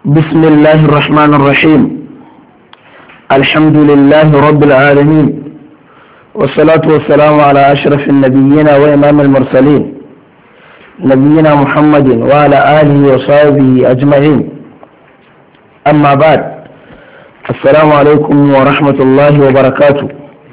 بسم الله الرحمن الرحيم الحمد لله رب العالمين والصلاة والسلام على أشرف النبيين وإمام المرسلين نبينا محمد وعلى آله وصحبه أجمعين أما بعد السلام عليكم ورحمة الله وبركاته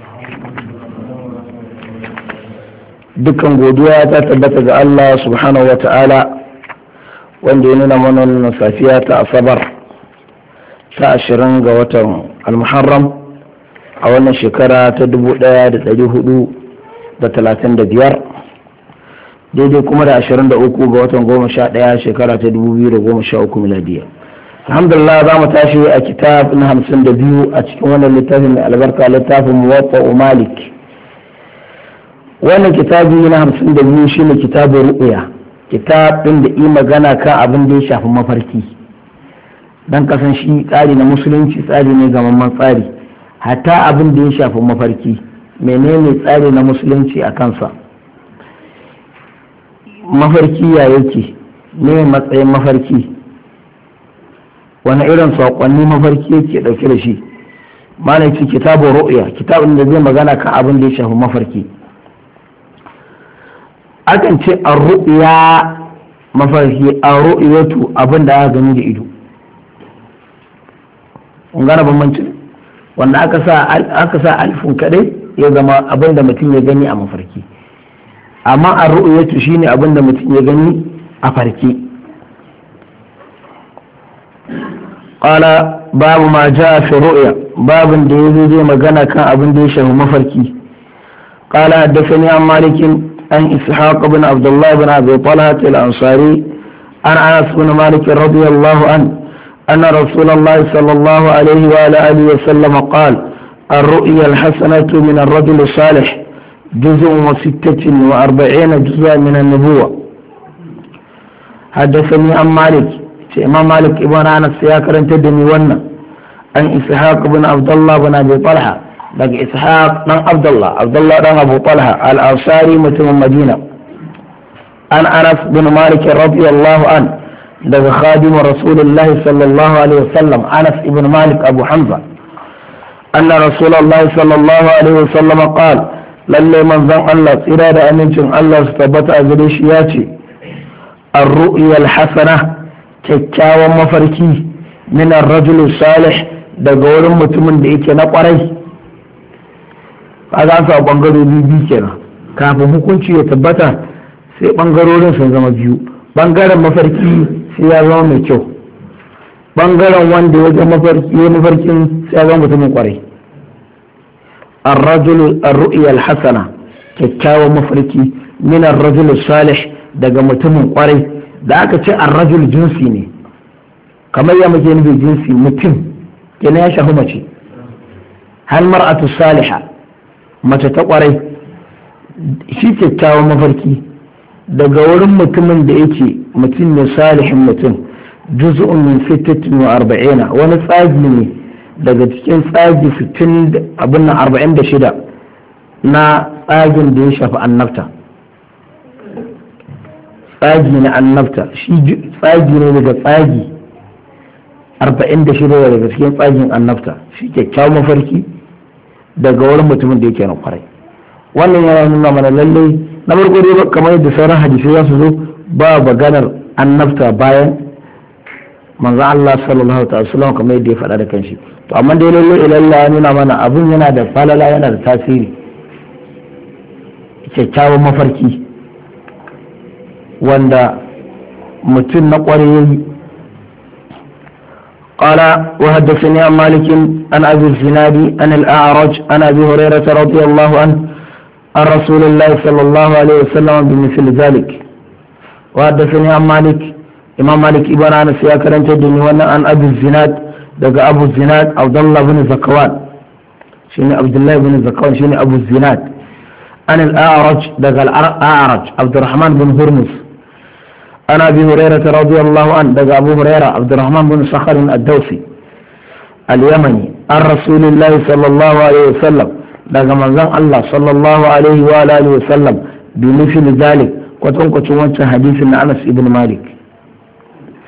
dukkan godiya ta tabbata ga Allah subhanahu wa ta'ala wanda ya nuna mana wannan safiya ta asabar ta ashirin ga watan almuharram a wannan shekara ta dubu ɗaya da ɗari hudu da talatin da biyar daidai kuma da ashirin da uku ga watan goma sha ɗaya shekara ta dubu biyu da goma sha uku miladiya alhamdulillah za mu tashi a kitab na hamsin da biyu a cikin wannan littafin mai albarka littafin muwaffa malik wannan kitabi na hamsin da biyu shine kitabun ru'ya kitab ɗin da yi magana kan abin da ya shafi mafarki dan kasan shi tsari na musulunci tsari ne gamamman tsari hatta abin da ya shafi mafarki menene tsari na musulunci a kansa mafarki ya yake ne matsayin mafarki wani irin saƙonni mafarki yake ɗauke da shi malaki kitabun ru'ya kitabun da zai magana kan abin da ya shafi mafarki akan ce a ru'ya mafarki a ru'yatu abin da aka gani da ido kun gane bambanci wanda aka sa aka sa alifin kadai ya zama abin da mutum ya gani a mafarki amma a ru'yatu shine abin da mutum ya gani a farki qala babu ma jaa fi ru'ya babin da yazo zai magana kan abin da ya shafi mafarki qala haddathani an malikin عن إسحاق بن عبد الله بن أبي طلحة الأنصاري عن أنس بن مالك رضي الله عنه أن رسول الله صلى الله عليه وعلى آله وسلم قال الرؤيا الحسنة من الرجل الصالح جزء وستة وأربعين جزءا من النبوة حدثني عن مالك إمام مالك ابن أنس سياكر تدني ونا عن إسحاق بن عبد الله بن أبي طلحة daga ishaq dan abdullah abdullah dan abu talha al-ansari mutumin madina an anas bin malik radiyallahu an daga khadimu rasulullahi sallallahu alaihi wasallam anas ibn malik abu hamza anna rasulullahi sallallahu alaihi wasallam qala lalle manzon Allah tsira da amincin Allah su tabbata a gare shi ya ce ar-ru'ya al-hasana kyakkyawan mafarki min ar-rajul salih daga wurin mutumin da yake na kwarai kaga an samu bangarori biyu kenan kafin hukunci ya tabbata sai bangarorin sun zama biyu bangaren mafarki sai ya zama mai kyau bangaren wanda ya zama mafarki ya mafarkin sai ya zama mutumin kwarai الرجل الرؤيا الحسنة kyakkyawan mafarki min الرجل salih daga mutumin kwarai da aka ce الرجل jinsi ne kamar ya muke nufi jinsi mutum kenan ya shafi mace hal mar'atu salihah mace ta kwarai shi kyakkyawan mafarki daga wurin mutumin da yake mutum ne salihin mutum juz'un min sittatin wa arba'ina wani tsagi ne daga cikin tsagi sittin abin nan arba'in da shida na tsagin da ya shafi annabta tsagi na annabta shi tsagi ne daga tsagi arba'in da shida daga cikin tsagin annabta shi kyakkyawan mafarki daga wurin mutumin da yake na kwarai wannan yana nuna mana lallai na farko dai kamar yadda sauran hadisai za su zo ba maganar annabta bayan manzo Allah sallallahu alaihi wasallam kamar yadda ya faɗa da kanshi to amma dai lallai ilalla ya nuna mana abun yana da falala yana da tasiri kyakkyawan mafarki wanda mutum na kwarai yayi قال وحدثني عن مالك عن ابي الزناد عن الاعرج عن ابي هريره رضي الله عنه عن رسول الله صلى الله عليه وسلم بمثل ذلك وحدثني عن مالك امام مالك ابن انس يا كرنت الدنيا وانا عن ابي الزناد دقى ابو الزناد عبد الله بن زكوان شيني عبد الله بن زكوان شيني ابو الزناد عن الاعرج دقى الاعرج عبد الرحمن بن هرمز عن ابي هريره رضي الله عنه دقى ابو هريره عبد الرحمن بن صخر الدوسي اليمني عن رسول الله صلى الله عليه وسلم دقى منزل الله صلى الله عليه واله وسلم بمثل ذلك kwatankwacin wancan hadisin na Anas ibn Malik